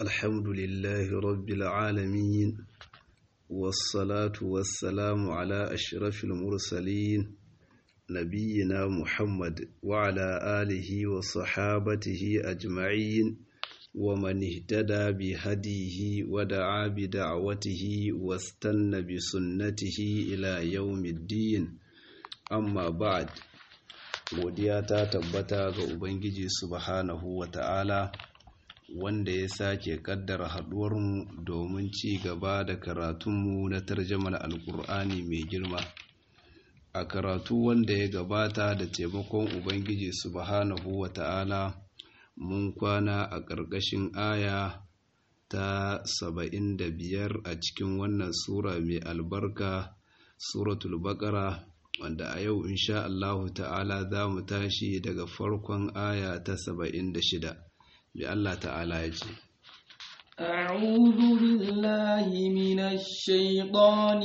الحمد لله رب العالمين والصلاة والسلام على أشرف المرسلين نبينا محمد وعلى آله وصحابته أجمعين ومن اهتدى بهديه ودعا بدعوته واستنى بسنته إلى يوم الدين أما بعد godiya ta tabbata ga Ubangiji subhanahu wa ta'ala wanda ya sake kaddara haɗuwarmu domin ci gaba da karatunmu na tarjamar alkur'ani mai girma a karatu wanda ya gabata da taimakon Ubangiji subhanahu wa ta'ala mun kwana a ƙarƙashin aya ta saba'in da biyar a cikin wannan sura mai albarka suratul baƙara wanda a yau insha Allahu ta'ala za mu tashi daga farkon aya ta saba'in da shida bi Allah ta'ala ya ce أعوذ بالله من الشيطان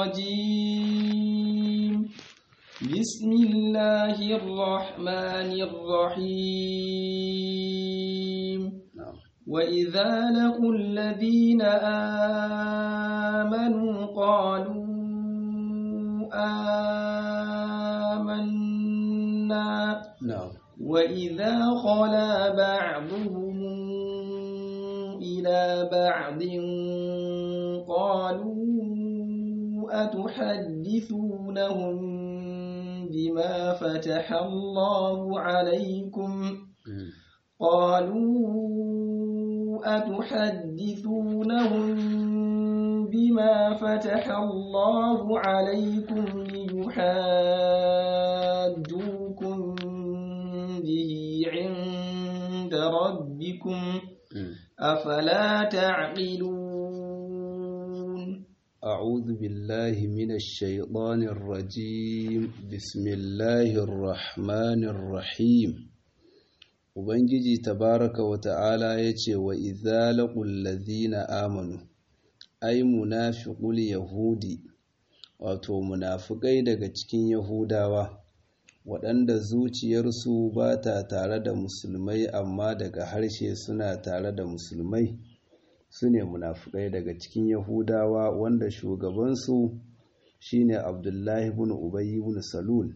الرجيم بسم الله الرحمن الرحيم وإذا لقوا الذين آمنوا قالوا آمنا na'am وإذا خلا بعضهم إلى بعض قالوا أتحدثونهم بما فتح الله عليكم قالوا أتحدثونهم بما فتح الله عليكم ليحاجوكم به عند ربكم أفلا تعقلون أعوذ بالله من الشيطان الرجيم بسم الله الرحمن الرحيم Ubangiji tabaraka wa ta'ala ya ce wa izalaƙul lazina amanu, ai munafiƙul Yahudi, wato munafukai daga cikin Yahudawa, waɗanda zuciyarsu ba ta tare da musulmai amma daga harshe suna tare da musulmai, su ne munafukai daga cikin Yahudawa wanda shugabansu shine Abdullahi ibn Ubayy ibn Salul.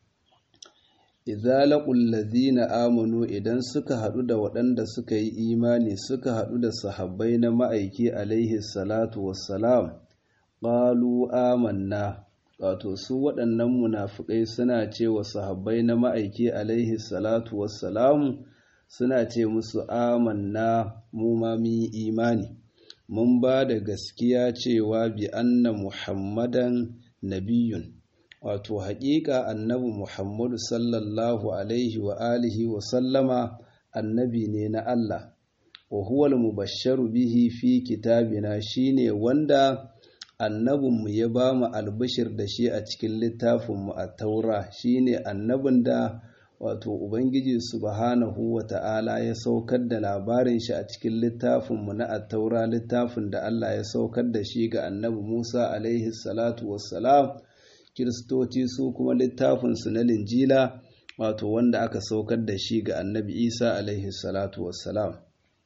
idza laqul ladzina amanu idan suka hadu da waɗanda suka yi imani suka hadu da sahabbai na ma'aiki alaihi salatu wassalam qalu amanna wato su waɗannan munafikai suna ce wa sahabbai na ma'aiki alaihi salatu wassalam suna ce musu amanna mu ma mun yi imani mun ba da gaskiya cewa bi anna muhammadan nabiyun wato haƙiƙa annabi Muhammadu sallallahu alaihi wa alihi wa sallama annabi ne na Allah wa huwal mubashsharu bihi fi kitabina shine wanda annabinmu ya ba mu albishir da shi a cikin littafinmu a taura shine annabin da wato ubangiji subhanahu wa ta'ala ya saukar da labarin shi a cikin littafinmu na attaura littafin da Allah ya saukar da shi ga annabi Musa alaihi salatu wassalam kiristoci su kuma littafinsu na linjila wato wanda aka saukar da shi ga annabi isa alaihi salatu wassalam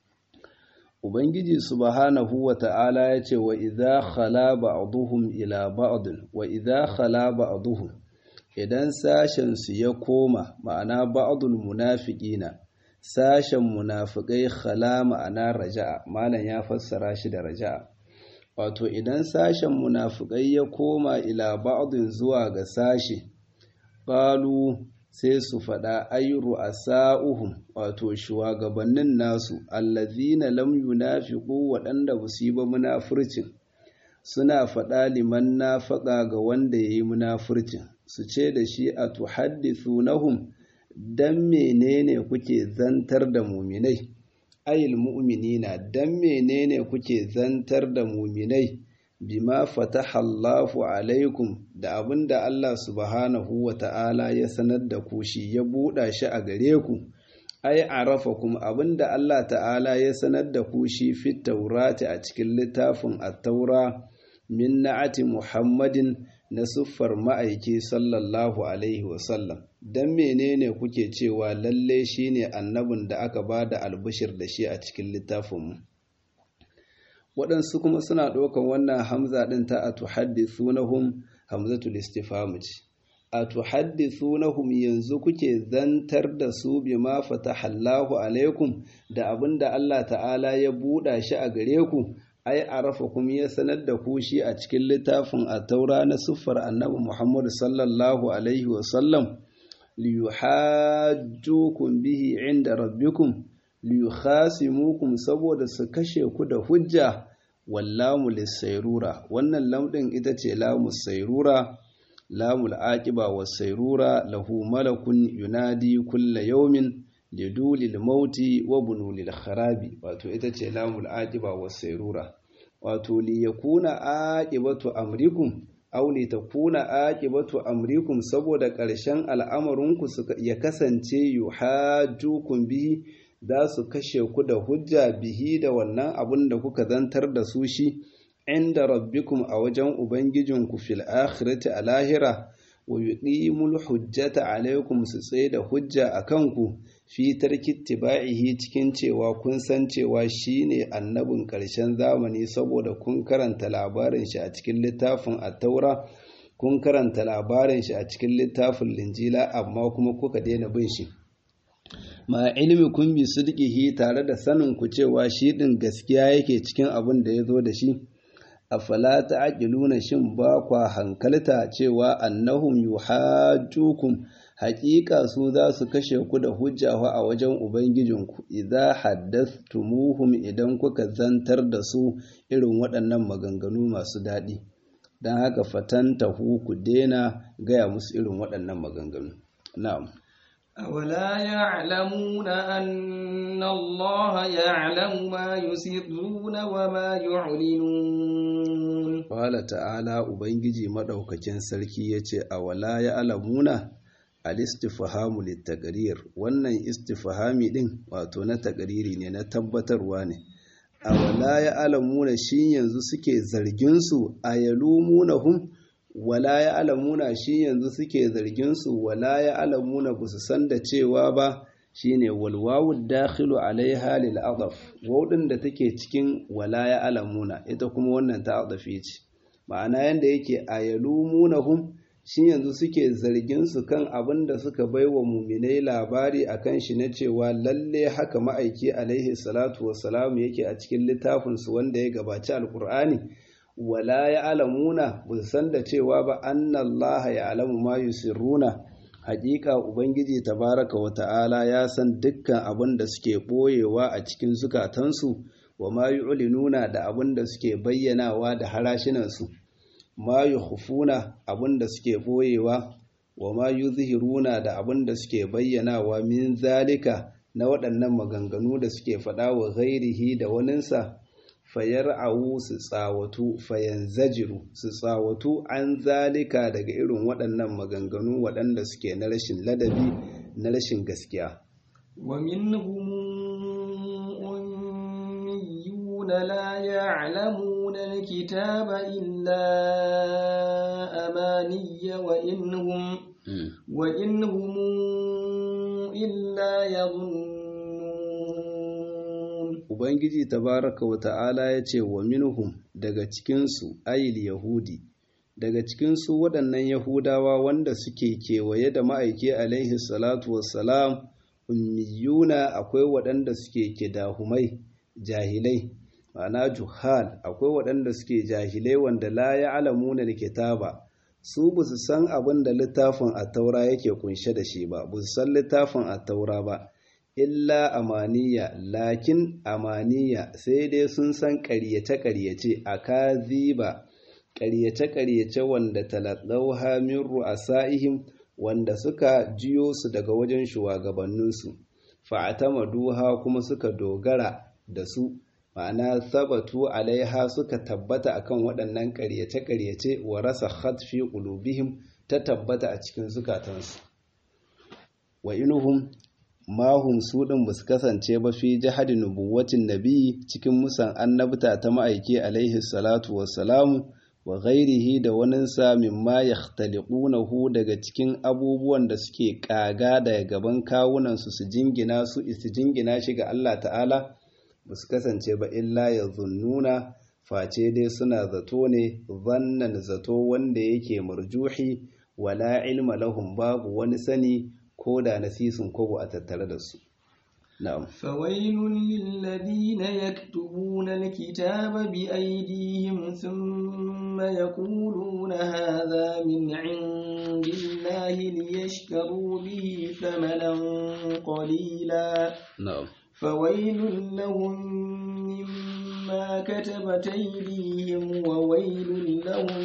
ubangiji subhanahu wa ta'ala ya ce wa idza khala ba'duhum ila ba'd wa idza khala ba'duhum idan sashen su ya koma ma'ana ba'dul munafiqina sashen munafikai khala ma'ana raja'a malam ya fassara shi da raja'a wato idan sashen munafukai ya koma ila ba'din zuwa ga sashe qalu sai su faɗa ayru asa'uhum wato shugabannin nasu allazina lam yunafiqu waɗanda ba su yi ba munafurcin suna faɗa liman nafaqa ga wanda yayi munafurcin su ce da shi a tuhaddithunahum dan menene kuke zantar da muminai ayil mu'minina dan menene kuke zantar da muminai bima fataha Allahu alaikum da abinda Allah subhanahu wa ta'ala ya sanar da ku shi ya buɗa shi a gare ku ai arafakum abinda Allah ta'ala ya sanar da ku shi fit taurati a cikin littafin at-taura min na'ati Muhammadin na siffar ma'aiki sallallahu alaihi wasallam don menene kuke cewa lalle shine annabin da aka ba da albishir da shi a cikin littafinmu waɗansu kuma suna ɗaukan wannan hamza ɗin ta a tuhaddithunahum hamzatul istifham ce a tuhaddithunahum yanzu kuke zantar da su bima fatahallahu alaikum da abinda Allah ta'ala ya buɗa shi a gare ku ai arafa kuma ya sanar da ku shi a cikin littafin a taura na siffar annabi Muhammad sallallahu alaihi wa sallam liyuhajjukum bihi inda rabbikum liyukhasimukum saboda su kashe ku da hujja wallamu lisairura wannan lamɗin ita ce lamu sairura lamul aqiba wasairura lahu malakun yunadi kulla yawmin lidulil mauti wa bunulil kharabi wato ita ce lamul aqiba wasairura wato li yakuna aqibatu amrikum aw li takuna aqibatu amrikum saboda ƙarshen al'amarinku ya kasance yuhajjukum bihi za su kashe ku da hujja bihi da wannan abun da kuka zantar da su shi inda rabbikum a wajen ubangijinku fil akhirati a lahira wa yuqimul hujjata alaikum su tsaye da hujja a kanku fi tarki tiba'ihi cikin cewa kun san cewa shine annabin ƙarshen zamani saboda kun karanta labarin shi a cikin littafin at-taura kun karanta labarin shi a cikin littafin linjila amma kuma kuka daina bin shi ma ilmi kun bi sidqihi tare da sanin ku cewa shi din gaskiya yake cikin abin da ya zo da shi afala ta'qiluna shin ba kwa hankalta cewa annahum yuhajjukum haƙiƙa su za su kashe ku da hujja a wajen ubangijinku idza haddathtumuhum idan kuka zantar da su irin waɗannan maganganu masu daɗi don haka fatantahu ku daina gaya musu irin waɗannan maganganu na'am أولا يعلمون أن الله يعلم ما يسرون وما يعلنون قال تعالى Ubangiji maɗaukakin sarki ya ce, Awala ya alamuna al-istifhamu littaqrir wannan istifhami ɗin wato na taƙariri ne na tabbatarwa ne. Awala ya alamuna shi yanzu suke zarginsu a yalumunahum wala ya alamuna shi yanzu suke zarginsu wala ya alamuna ba su san da cewa ba shine walwawu dakhilu alaiha lil adaf wawdin da take cikin wala ya alamuna ita kuma wannan ta adafi ce ma'ana yanda yake ayalumunahum shi yanzu suke zargin su kan abin da suka baiwa muminai labari akan shi na cewa lalle haka ma'aiki alaihi salatu wassalam yake a cikin littafin su wanda ya gabaci alqur'ani wala ya alamuna ba san da cewa ba annallaha ya alamu ma yusirruna hakika ubangiji tabaraka wa ta'ala ya san dukkan abin da suke ɓoyewa a cikin zukatansu wa ma yu'linuna da abin da suke bayyanawa da harashinansu ma yukhfuna abin da suke ɓoyewa wa ma yuzhiruna da abin da suke bayyanawa min zalika na waɗannan maganganu da suke faɗa wa ghairihi da waninsa fayar'awu su tsawatu fayanzajiru su tsawatu an zalika daga irin waɗannan maganganu waɗanda suke na rashin ladabi na rashin gaskiya ومنهم أميون لا يعلمون الكتاب إلا أماني وإنهم وإنهم إلا يظنون Ubangiji tabaraka wa ta'ala ya ce wa minhum daga cikinsu ayil Yahudi, daga cikinsu waɗannan Yahudawa wanda suke kewaye da ma'aiki alaihi salatu wassalam, ummiyuna akwai waɗanda suke kidahumai, jahilai, ma'ana juhal, akwai waɗanda suke jahilai wanda la ya alamuna da kitaba, su ba su san abin da littafin attaura yake kunshe da shi ba, ba su san littafin attaura ba. illa amaniya lakin amaniya sai dai sun san ƙaryace-ƙaryace a kaziba ƙaryace-ƙaryace wanda talaɗauha min ru'asa'ihim wanda suka jiyo su daga wajen shugabanninsu fa'atamaduha kuma suka dogara da su ma'ana sabatu alaiha suka tabbata akan waɗannan ƙaryace-ƙaryace wa rasa fi qulubihim ta tabbata a cikin zukatansu wa inuhum mahum su ɗin ba su kasance ba fi jihadi nubuwatin nabi cikin musan annabta ta ma'aiki alaihi salatu wassalamu wa ghairihi da waninsa mimma yakhtaliqunahu daga cikin abubuwan da suke kaga daga gaban kawunansu su jingina su su jingina shi ga Allah ta'ala ba su kasance ba illa ya zunnuna face dai suna zato ne zannan zato wanda yake marjuhi wala ilma lahum babu wani sani ko da nasisin kogo a tattare da su na'am فويل للذين يكتبون الكتاب بأيديهم ثم يقولون هذا من عند الله ليشتروا به ثمنا قليلا na'am فويل لهم مما كتبت أيديهم وويل لهم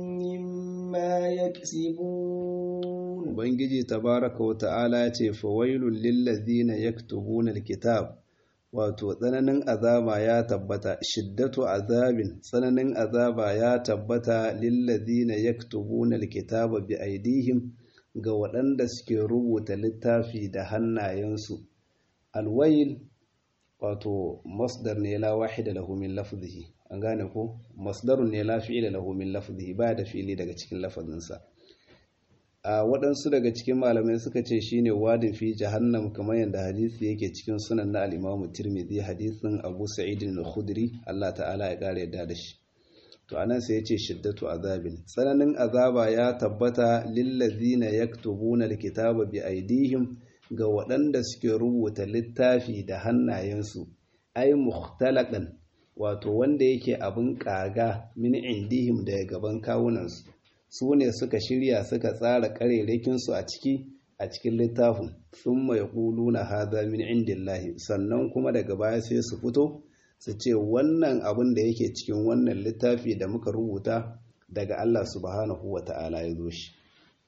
مما يكسبون ubangiji tabaraka wa ta'ala ya ce fawailul lillazina yaktubuna alkitab wato tsananin azaba ya tabbata shiddatu azabin tsananin azaba ya tabbata lillazina yaktubuna alkitaba bi aidihim ga waɗanda suke rubuta littafi da hannayensu alwail wato masdar ne la wahida lahu min lafzihi an gane ko masdarun ne la fi'ila lahu min lafzihi ba da fili daga cikin lafazinsa a waɗansu daga cikin malamai suka ce shine wadin fi jahannam kamar yadda hadisi yake cikin sunan na al-Imam Tirmidhi hadisin Abu Sa'id al-Khudri Allah ta'ala ya kare yadda da shi to anan sai yace shiddatu azabin tsananin azaba ya tabbata lillazina yaktubuna al-kitaba bi aidihim ga waɗanda suke rubuta littafi da hannayensu ai mukhtalaqan wato wanda yake abin kaga min indihim daga gaban kawunansu su ne suka shirya suka tsara ƙarerakinsu a ciki a cikin littafin sun mai na haza min indillahi sannan kuma daga baya sai su fito su ce wannan abin da yake cikin wannan littafi da muka rubuta daga Allah subhanahu wa ta'ala ya zo shi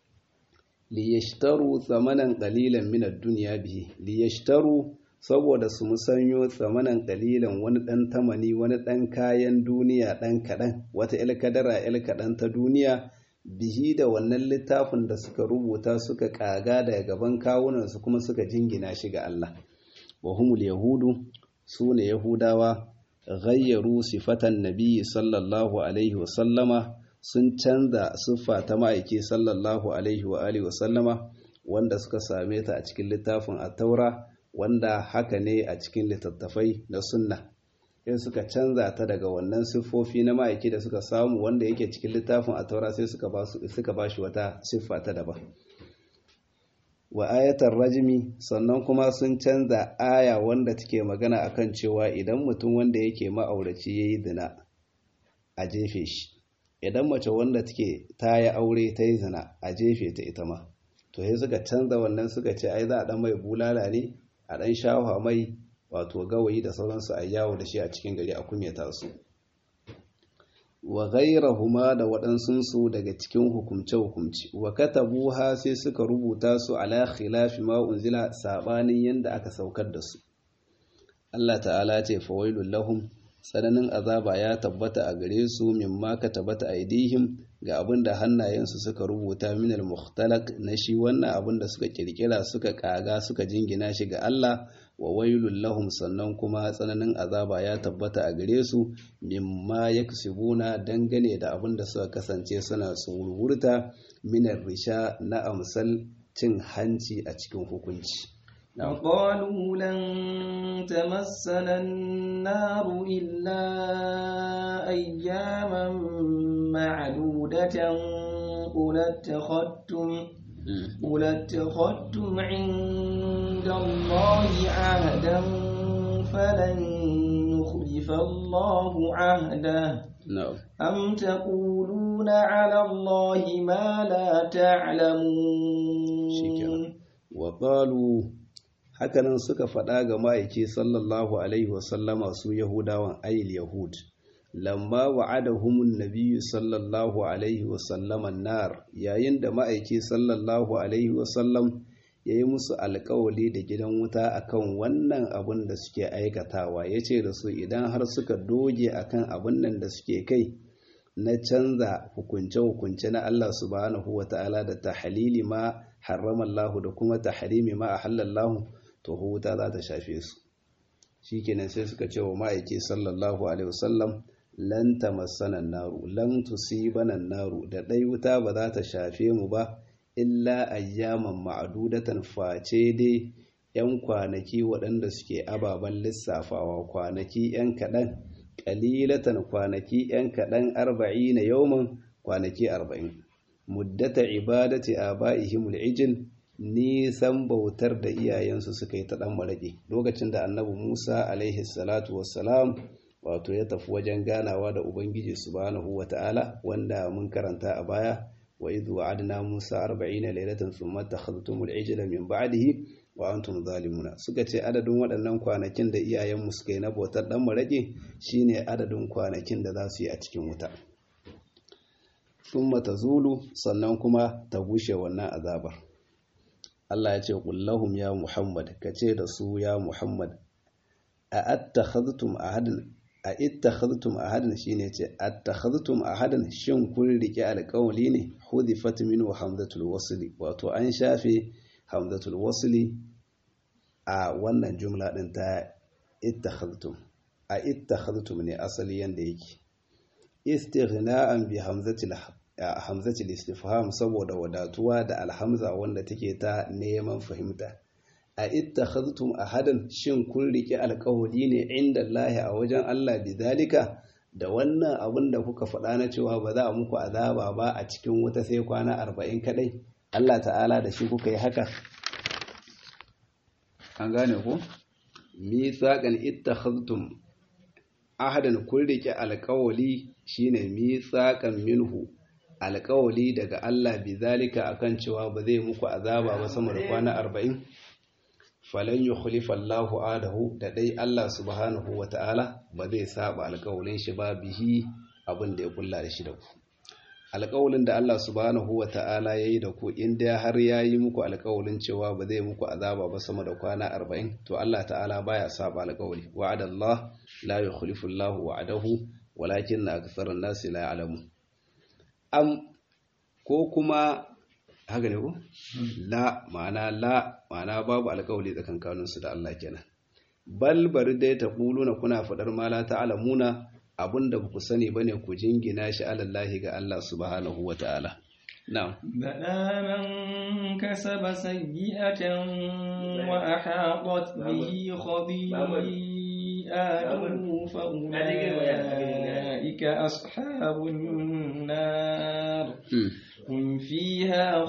liyashtaru tsamanan ƙalilan minar duniya bihi liyashtaru saboda su musanyo tsamanan ƙalilan wani ɗan tamani wani ɗan kayan duniya ɗan kaɗan wata ilkadara ilkaɗan ta duniya bihi da wannan littafin da suka rubuta suka kaga daga gaban kawunansu kuma suka jingina shi ga Allah wa humul yahudu su ne yahudawa ghayyaru sifatan nabiyyi sallallahu alaihi wa sallama sun canza siffa ta ma'aiki sallallahu alaihi wa alihi wa sallama wanda suka same ta a cikin littafin at-taura wanda haka ne a cikin littattafai na sunna sai suka canza ta daga wannan siffofi na ma'aiki da suka samu wanda yake cikin littafin a taura sai suka ba shi wata siffa ta daban wa ayatar rajimi sannan kuma sun canza aya wanda take magana akan cewa idan mutum wanda yake ma'auraci ya yi zina a jefe shi idan mace wanda take ta yi aure ta yi zina a jefe ta ita ma to sai suka canza wannan suka ce ai za a dan mai bulala ne a dan shafa mai wato gawayi da sauransu a yawo da shi a cikin gari a kumyata su wa ghairahuma da waɗansunsu daga cikin hukumce-hukumce wa katabuha sai suka rubuta su ala khilafi ma unzila sabanin yanda aka saukar da su Allah ta'ala ce fawailul lahum tsananin azaba ya tabbata a gare su mimma katabata aidihim ga abin da hannayensu suka rubuta minal mukhtalaq na shi wannan abin da suka kirkira suka kaga suka jingina shi ga Allah wa wailul lahum sannan kuma tsananin azaba ya tabbata a gare su mimma yaksubuna dangane da abin da suka kasance suna tsururta minar risha na amsal cin hanci a cikin hukunci وقالوا لن تمسنا النار إلا أياما معدودة قل اتخذتم قل اتخذتم عند الله عهدا فلن يخلف الله عهده na'am أم تقولون على الله ما لا تعلمون shikenan wa qalu hakanan suka faɗa ga ma'aiki sallallahu alaihi wasallama su yahudawan ayil yahud lamma wa'adahumun nabiyyu sallallahu alaihi wasallama nar yayin da ma'aiki sallallahu alaihi wasallam ya yi musu alkawali da gidan wuta akan wannan abin da suke aikatawa ya ce da su idan har suka doge akan abin nan da suke kai na canza hukunce-hukunce na Allah subhanahu wa ta'ala da tahalili ma haramallahu da kuma taharimi ma ahallallahu to wuta za ta shafe su shikenan sai suka ce wa ma'aiki sallallahu alaihi wasallam lan tamassana naru lan tusibana naru da dai wuta ba za ta shafe mu ba illa ayyaman ma'adudatan face dai yan kwanaki waɗanda suke ababen lissafawa kwanaki yan kaɗan qalilatan kwanaki yan kadan 40 yawman kwanaki 40 muddata ibadati abaihim al-ijl nisan bautar da iyayensu suka yi ta dan maraki lokacin da annabi Musa alaihi salatu wassalam wato ya tafi wajen ganawa da ubangiji subhanahu wata'ala wanda mun karanta a baya wa idh wa'adna Musa 40 laylatan thumma takhadhtumul ijla min ba'dihi wa antum zalimuna suka ce adadin waɗannan kwanakin da iyayenmu suka yi na bautar dan maraki shine adadin kwanakin da za su yi a cikin wuta thumma tazulu sannan kuma ta gushe wannan azabar Allah ya ce kullahum ya Muhammad kace da su ya Muhammad a attakhadhtum ahadan a ittakhadhtum ahadan shine ce attakhadhtum ahadan shin kun rike alƙawli ne hudifat minhu hamzatul wasli wato an shafe hamzatul wasli a wannan jumla din ta ittakhadhtum a ittakhadhtum ne asali yanda yake istighna'an bi hamzatil hamzatul istifham saboda wadatuwa da alhamza wanda take ta neman fahimta a ittakhadhtum ahadan shin kun rike alƙawari ne inda Allah a wajen Allah bidalika da wannan abin da kuka faɗa na cewa ba za a muku azaba ba a cikin wuta sai kwana arba'in kadai Allah ta'ala da shi kuka yi haka an gane ku mithaqan ittakhadhtum ahadan kun rike alƙawari shine mithaqan minhu alƙawali daga Allah bi zalika akan cewa ba zai muku azaba ba sama da kwana arba'in falan yukhlifa Allahu adahu da dai Allah subhanahu wata'ala ba zai saba alƙawalin shi ba bihi abin da ya kulla da shi da ku alƙawalin da Allah subhanahu wata'ala yayi da ku inda har yayi muku alƙawalin cewa ba zai muku azaba ba sama da kwana arba'in to Allah ta'ala baya saba alƙawali wa'ada Allah la yukhlifu Allahu wa'adahu walakin aktharun nasi la ya'lamun am ko kuma haka ne ko la ma'ana la ma'ana babu alƙawari tsakankanin su da Allah kenan bal bari dai ta na kuna fadar ma la ta'lamuna abinda ba ku sani bane ku jingina shi alallahi ga Allah subhanahu wata'ala na'am bala man kasaba sayyi'atan wa ahatat bihi khati'atuhu fa ulaika ashabun nar hum fiha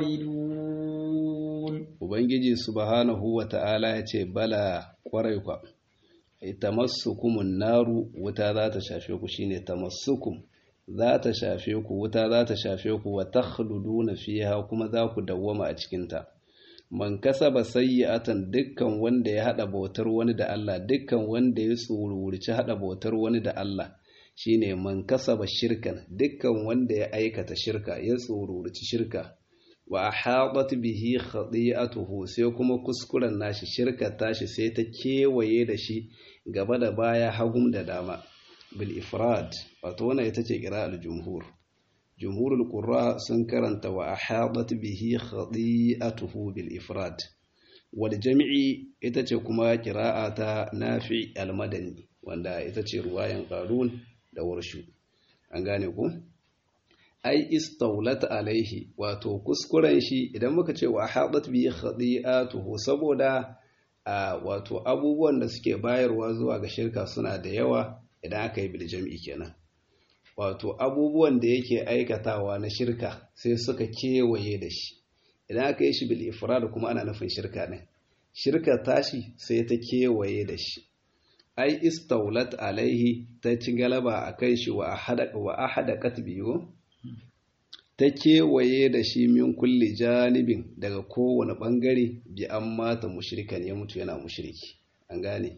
khalidun ubangiji subhanahu wata'ala ya ce bala kwarai kwa tamassukumun naru wuta za ta shafe ku shine tamassukum za ta shafe ku wuta za ta shafe ku wa takhluduna fiha kuma za ku dawwama a cikin ta man kasaba sayyi'atan dukkan wanda ya hada bautar wani da Allah dukkan wanda ya tsururci hada bautar wani da Allah shine man kasaba shirkan dukkan wanda ya aikata shirka ya tsururci shirka wa ahadat bihi khati'atuhu sai kuma kuskuren nashi shirka tashi sai ta kewaye da shi gaba da baya hagum da dama bil ifrad wato wannan ita ce qira'al jumhur jumhurul qurra sun karanta wa ahadat bihi khati'atuhu bil ifrad wal jam'i ita ce kuma qira'a ta nafi al madani wanda ita ce ruwayan qarun da warshu an gane ku ai istaulat alaihi wato kuskuren shi idan muka ce wa hadat bi khadi'atuhu saboda a wato abubuwan da suke bayarwa zuwa ga shirka suna da yawa idan aka yi bil jam'i kenan wato abubuwan da yake aikatawa na shirka sai suka kewaye da shi idan aka yi shi bil ifrad kuma ana nufin shirka ne shirka tashi sai ta kewaye da shi ai istaulat alaihi ta ci galaba akan shi wa ahada wa ahada katbiyo ta kewaye da shi min kulli janibin daga kowane ɓangare bi an mata mushrikan ya mutu yana mushriki an gane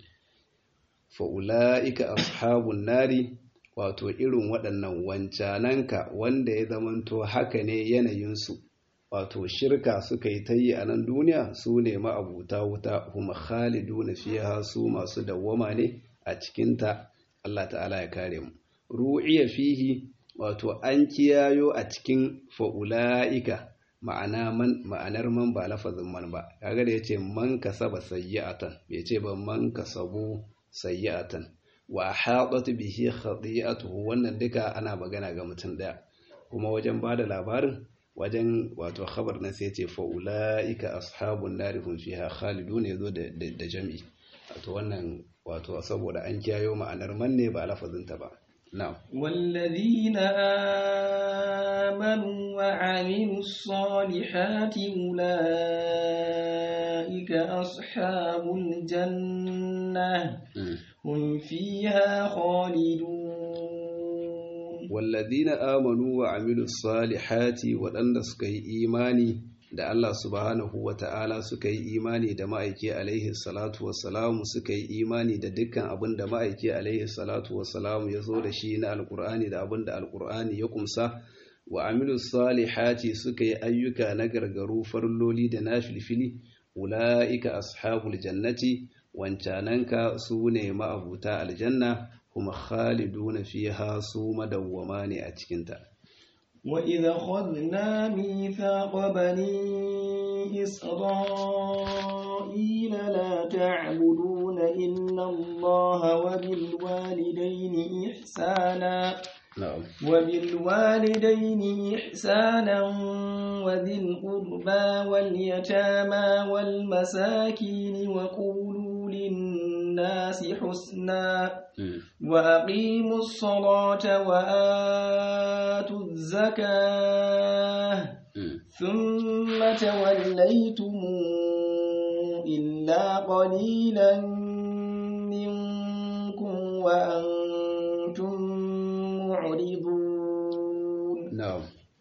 fa'ula'ika ashabun nari wato irin waɗannan wancananka wanda ya zamanto haka ne yanayinsu wato shirka suka yi ta yi a nan duniya su ne ma'abuta wuta kuma khalidu na fiye su masu dawwama ne a cikinta Allah ta'ala ya kare mu ru'iya fihi wato an kiyayo a cikin fa'ula'ika ma'anar man ba lafazin man ba kaga da ya ce man kasaba sayyi'atan bai ce ba man kasabu sayyi'atan wa haɗat bihi khati'atuhu wannan duka ana magana ga mutum ɗaya kuma wajen ba da labarin wajen wato khabar na sai ce fa'ula'ika ashabun nari hum fiha khalidun yazo da da jami'i wato wannan wato saboda an kiyayo ma'anar manne ba lafazinta ba na'am والذين آمنوا وعملوا الصالحات أولئك أصحاب الجنة هم فيها خالدون والذين آمنوا وعملوا الصالحات وأن سكي إيماني da Allah subhanahu wa ta'ala suka yi imani da ma'aiki alaihi salatu wassalamu suka yi imani da dukkan abin da ma'aiki alaihi salatu wassalamu ya zo da shi na alkur'ani da abin da alkur'ani ya kumsa wa amilu salihati suka yi ayyuka na gargaru farloli da na filfili ula'ika ashabul jannati wancananka su ne ma'abuta aljanna kuma khaliduna fiha su madawwama ne a cikinta وإذا خذنا ميثاق بني إسرائيل لا تعبدون إلا الله وبالوالدين إحسانا na'am وبالوالدين إحسانا وذي القربى واليتامى والمساكين وقولوا للناس حسنا وأقيموا الصلاة وآتوا الزكاة ثم توليتم إلا قليلا منكم وأنتم معرضون na'am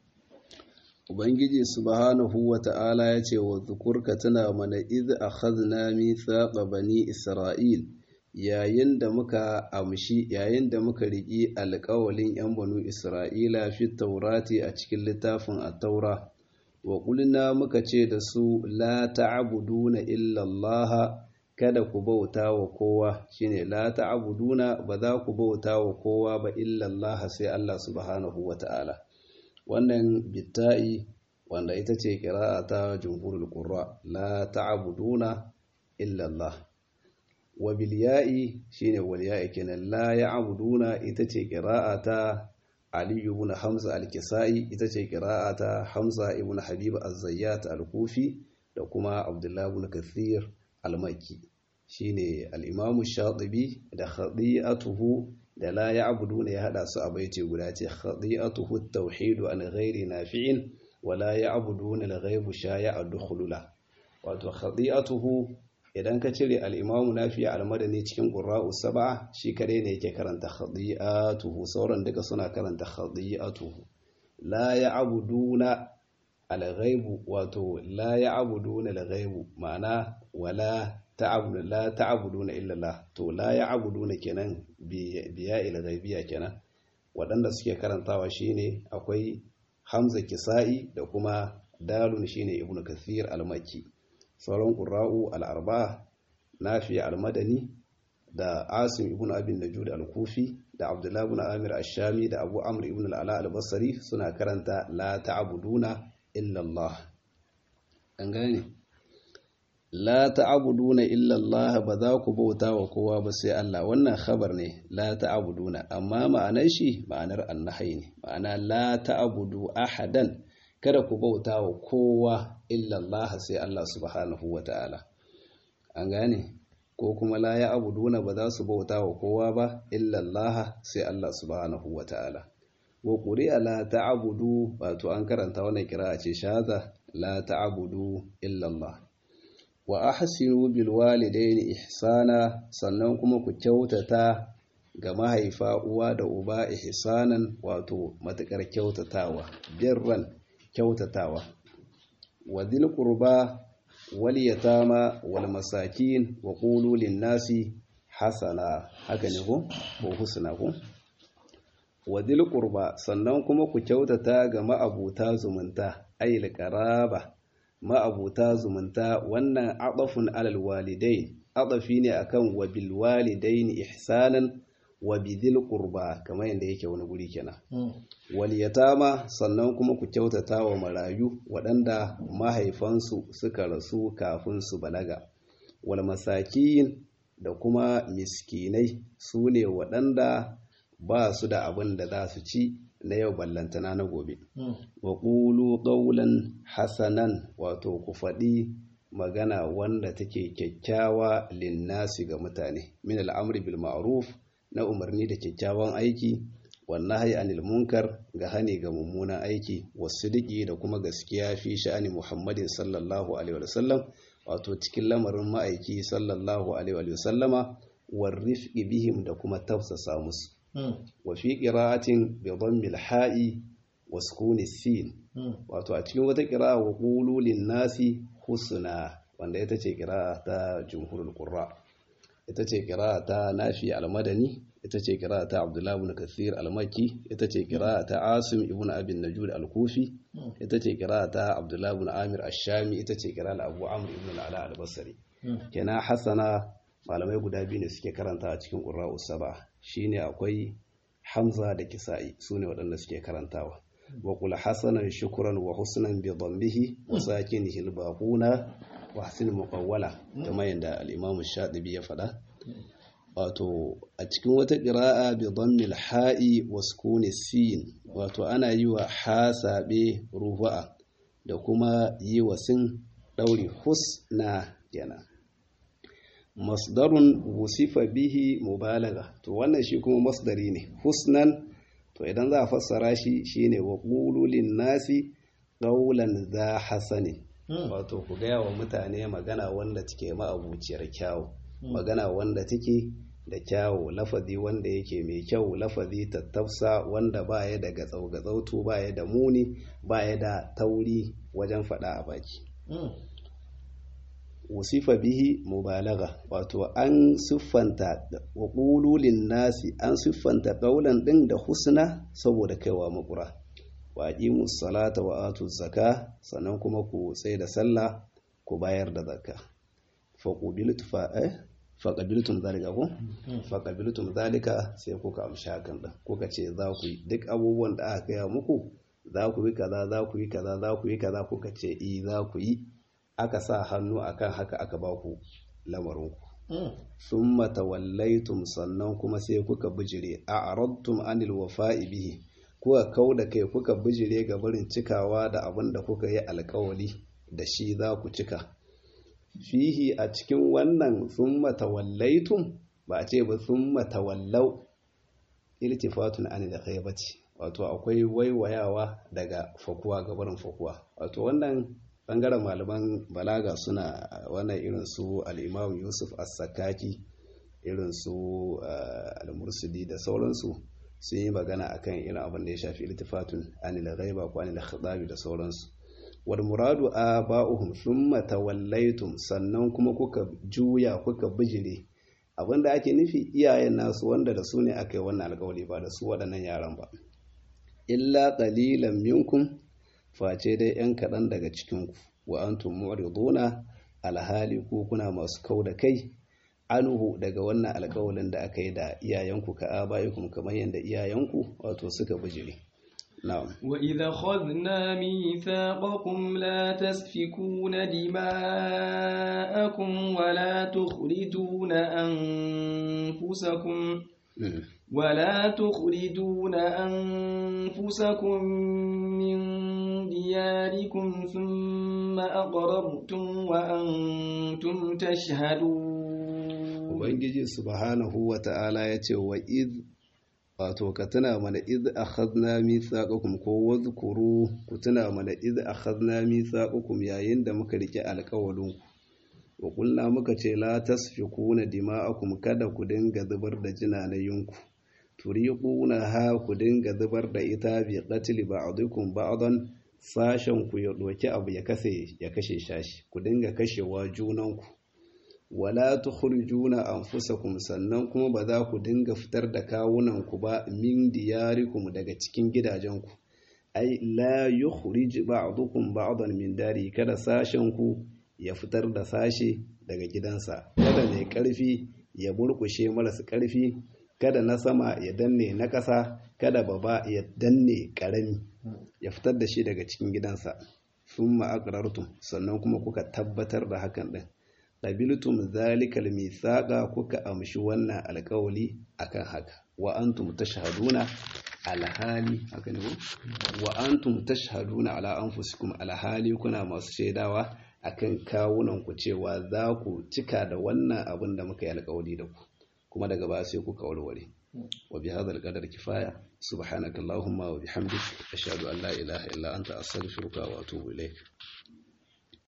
ubangiji subhanahu wa ta'ala ya ce wa zukurka tana mana iz akhadna mithaqa bani isra'il yayin da muka amshi yayin da muka riki alƙawalin yan banu isra'ila fi taurati a cikin littafin at-taura wa qulna muka ce da su la ta'buduna illa Allah kada ku bauta wa kowa shine la ta'buduna ba za ku bauta wa kowa ba illa Allah sai Allah subhanahu wa ta'ala wannan bitta'i wanda ita ce ƙira'a ta jumhurul qurra la ta'buduna illa Allah wa bil ya'i shine wal ya'i kenan la ya'buduna ita ce ƙira'a ta Ali ibn Hamza al-Kisa'i ita ce ƙira'a ta Hamza ibn Habib az-Zayyat al-Kufi da kuma Abdullah ibn Kathir al-Makki shine al-Imam Shatibi da khadi'atuhu da la ya'buduna ya hada su a baiti guda ce khadi'atuhu at-tauhid an ghairi nafi'in wa la ya'buduna al-ghaibu shaya'a dukhulula wato khadi'atuhu idan ka cire al-Imam Nafi' al-Madani cikin qurra'u sab'a shi kare ne yake karanta khadi'atuhu sauran duka suna karanta khadi'atuhu la ya'buduna al-ghaibu wato la ya'buduna al-ghaibu ma'ana wala ta'abudu la ta'abuduna illa Allah to la ya'buduna kenan biya ila ghaibiya kenan waɗanda suke karantawa shine akwai Hamza Kisa'i da kuma Dalun shine Ibn Kathir al-Makki sauran qurra'u al-arba'a Nafi al-Madani da Asim ibn Abi Najud al-Kufi da Abdullah ibn Amir ash-Shami da Abu Amr ibn al-Ala al-Basri suna karanta la ta'buduna illa Allah an gane la ta'buduna illa Allah ba za ku bauta wa kowa ba sai Allah wannan khabar ne la ta'buduna amma ma'anar shi ma'anar annahai ne ma'ana la ta'budu ahadan kada ku bauta wa kowa illa Allah sai Allah subhanahu wata'ala an gane ko kuma la ya'buduna ba za su bauta wa kowa ba illa Allah sai Allah subhanahu wata'ala wa quri'a la ta'budu wato an karanta wannan kira'a ce shaza la ta'budu illa Allah wa ahsinu bil walidaini ihsana sannan kuma ku kyautata ga mahaifa uwa da uba ihsanan wato matakar kyautatawa birran kyautatawa wa dhil qurba wal yatama wal masakin wa qulu lin nasi hasana haka ne ko ko husna ko wa dhil qurba sannan kuma ku kyautata ga ma'abuta zumunta ayil qaraba ma'abuta zumunta wannan adafun alal walidain adafi ne akan wa bil walidain ihsanan wa bidil qurba kamar yadda yake wani guri kenan wal yatama sannan kuma ku kyautata wa marayu waɗanda mahaifansu suka rasu kafin su balaga wal masakin da kuma miskinai su ne waɗanda ba su da abin da za su ci na yau ballantana na gobe wa ƙulu ƙaunan hasanan wato ku faɗi magana wanda take kyakkyawa linnasi ga mutane min al'amri bil ma'ruf na umarni da kyakkyawan aiki wannan hayi anil munkar ga hani ga mummunan aiki wasidiki da kuma gaskiya fi sha'ani muhammadin sallallahu alaihi wa sallam wato cikin lamarin ma'aiki sallallahu alaihi wa sallama warrifqi bihim da kuma tafsasa musu wa fi qira'atin bi dhammil ha'i wa sukuni sin wato a cikin wata qira'a wa qulu lin nasi husna wanda ita ce qira'a ta jumhurul qurra ita ce qira'a ta nafi al-madani ita ce qira'a ta abdullah ibn kathir al-makki ita ce qira'a ta asim ibn abi najud al-kufi ita ce qira'a ta abdullah ibn amir ash-shami ita ce qira'a abu amr ibn al-ala al-basri kenan hasana malamai guda biyu ne suke karanta a cikin qurra'u sab'a shine akwai hamza da kisa'i sune waɗanda suke karantawa wa qul hasanan shukran wa husnan bi dhambihi wa sakinihi al-baquna wa hasin muqawwala kamar yadda al-imam shatibi ya faɗa wato a cikin wata ƙira'a bi dhammil ha'i wa sukuni sin wato ana yi wa hasabe rufa'a da kuma yi wa sin ɗauri husna yana masdarun wusifa bihi mubalaga to wannan shi kuma masdari ne husnan to idan za a fassara shi shine wa qululin nasi qawlan za hasanin wato ku gaya wa mutane magana wanda take ma'abuciyar kyawu magana wanda take da kyawu lafazi wanda yake mai kyau lafazi tattafsa wanda baya da gatsau-gatsautu baya da muni baya da tauri wajen faɗa a baki wasifa bihi mubalaga wato an siffanta wa ƙululin nasi an siffanta ƙaunar ɗin da husna saboda kaiwa makura wa aqimu salata wa atu zaka sannan kuma ku tsaye da sallah ku bayar da zakka fa qubiltu fa eh fa qabiltum zalika ko fa qabiltum zalika sai kuka amshi hakan din kuka ce za ku yi duk abubuwan da aka gaya muku za ku yi kaza za ku yi kaza za ku yi kaza kuka ce i za ku yi aka sa hannu akan haka aka ba ku lamarin ku summa tawallaitum sannan kuma sai kuka bijire a aradtum anil wafa'i bihi kuka kau da kai kuka bijire ga barin cikawa da abin da kuka yi alkawali da shi za ku cika fihi a cikin wannan sun matawallaitum ba a ce ba sun matawallau iltifatun an da ghaibati wato akwai waiwayawa daga fakuwa ga barin fakuwa wato wannan bangaren malaman balaga suna wannan irin su al-imam yusuf as-sakaki irin su al-mursidi da sauransu sun yi magana akan irin abin da ya shafi iltifatun anil ghaiba ko anil khitabi da sauransu wal muradu aba'uhum thumma tawallaytum sannan kuma kuka juya kuka bijire abin da ake nufi iyayen nasu wanda da su ne aka yi wannan alƙawari ba da su waɗannan yaran ba illa qalilan minkum face dai yan kaɗan daga cikinku wa antum mu'riduna alhali ko kuna masu kau da kai anhu daga wannan alƙawalin da aka yi da iyayenku ka abayikum kamar yadda iyayenku wato suka bijire na'am wa idha khadna mithaqakum la tasfikuna dima'akum wa la tukhrijuna anfusakum ولا تخرجون أنفسكم من دياركم ثم أقررتم وأنتم تشهدون ubangiji subhanahu wa ta'ala ya ce wa id wato ka tuna mana id akhadna mithaqakum ko wadhkuru ku tuna mana id akhadna mithaqakum yayin da muka rike alƙawalin ku wa qulna muka ce la tasfikuna dima'akum kada ku dinga zubar da jinanayinku turiquna ha ku dinga zubar da ita bi qatl ba'dikum ba'dan sashen ku ya doki abu ya kase ya kashe shashi ku dinga kashewa junanku wala tukhrijuna anfusakum sannan kuma ba za ku dinga fitar da kawunanku ba min diyarikum daga cikin gidajenku ai la yukhrij ba'dukum ba'dan min dari kada sashen ku ya fitar da sashe daga gidansa kada mai karfi ya burkushe marasa karfi kada na sama ya danne na ƙasa kada baba ya danne ƙarami ya fitar da shi daga cikin gidansa summa aqrartum sannan kuma kuka tabbatar da hakan din qabiltum zalikal mithaqa kuka amshi wannan alƙawali akan haka wa antum tashhaduna alhali haka ne wa antum tashhaduna ala anfusikum alhali kuna masu shaidawa akan kawunan ku cewa za ku cika da wannan abin da muka yi alƙawari da ku kuma daga baya sai kuka warware wa bi hadha al kifaya subhanaka allahumma wa bihamdik ashhadu an la ilaha illa anta astaghfiruka wa atubu ilayk